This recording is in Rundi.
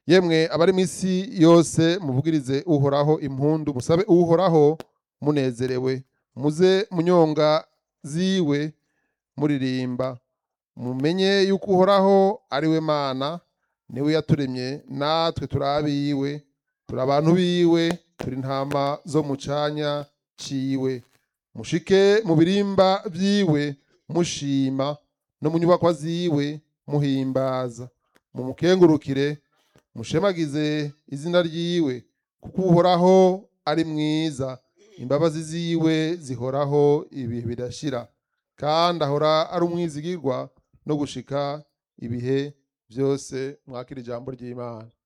yemwe abari mu isi yose muvugirize uhoraho impundu musabe uhoraho munezerewe muze munyonga ziwe muririmba mumenye yuko uhoraho ari we mana niwe yaturemye natwe turi abiwe turi abantu biwe turi intama zo mu canya ciwe mushike mu birimba vyiwe mushima no mu nyubakwa ziwe muhimbaza mumukengurukire mushemagize izina ryiwe kuko uhoraho ari mwiza imbabazi ziwe zihoraho ibihe bidashira kandi ahora ari umwizigirwa no gushika ibihe byose mwakira ijambo ry'imana